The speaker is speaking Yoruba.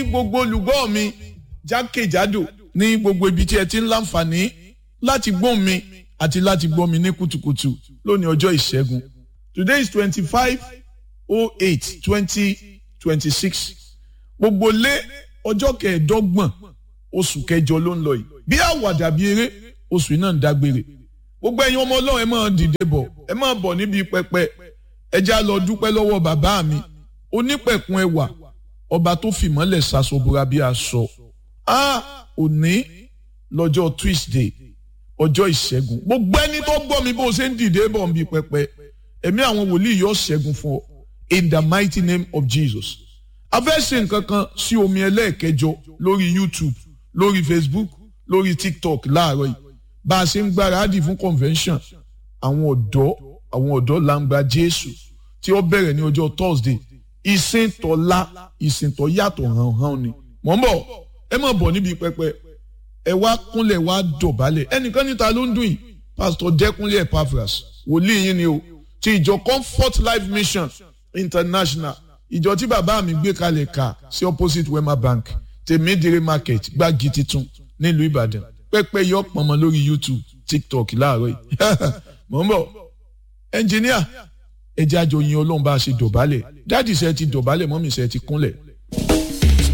gbogbo olùgbọ́ mi jákèjádò ní gbogbo ibi tí ẹ ti ń láǹfààní láti gbọ́ mi àti láti gbọ́ mi ní kùtùkùtù lónìí ọjọ́ ìṣẹ́gun today is twenty-five oh eight twenty twenty-six gbogbo lé ọjọ́ kẹẹ̀ẹ́dọ́gbọ̀n oṣù kẹjọ ló ń lọ yìí bí àwàdà bí eré oṣù náà ń dágbére gbogbo ẹ̀yin ọmọ ọlọ́run ẹ máa dìde bọ̀ ẹ máa bọ̀ níbi pẹpẹ ẹ já lọ dúpẹ́ lọ́wọ́ bàbá mi onípẹ̀kun ẹwà ọba tó fìmọ́lẹ̀ ṣaṣọbúra bí aṣọ a òní lọ́jọ́ Tuesday ọjọ́ ìṣẹ́gun gbogbo ẹni tó gbọ́ mi bó ṣe ń dìde bọ̀ níbi pẹpẹ ẹ̀mí àwọn wòlíì yóò ṣẹ́gun fún ọ in the mighty name of Jesus a fẹ́ ṣe nǹkan kan sí omi ẹlẹ́ẹ̀kẹjọ lórí YouTube lórí Facebook lórí TikTok láàárọ̀ yìí bá a ṣe ń gbáradì fún convention àwọn ọ̀dọ́ àwọn ọ̀dọ́ làǹgbà Jésù tí ó bẹ̀rẹ̀ ní ọjọ́ Thursday ìsìn tọ́lá ìsìn tọ́ yàtọ̀ hàn-hàn ni mọ̀ ń bọ̀ ẹ má bọ̀ níbi pẹpẹ ẹ wá kúnlẹ̀ wá dọ̀bálẹ̀ ẹnìkan níta ló ń dùn yìí Pastor Dẹ́kunlé Epaphras wòlíì yín ni o ti ìjọ Comfort Life Mission International ìjọ tí bàbá mi gbé kalẹ̀ ká sí opposite Wema Bank tèmídìrí market gbági titun nílùú Ìbàdàn pẹ́pẹ́ yọ pọ̀nmọ́ lórí YouTube TikTok láàárọ̀ yìí mọ̀ ń bọ̀ ẹnjìníà ẹjẹ́ àjọ yin ọlọ́run bá a ṣe dọ̀bálẹ̀ dáàdì ṣe ti dọ̀bálẹ̀ mọ́mì ṣe ti kúnlẹ̀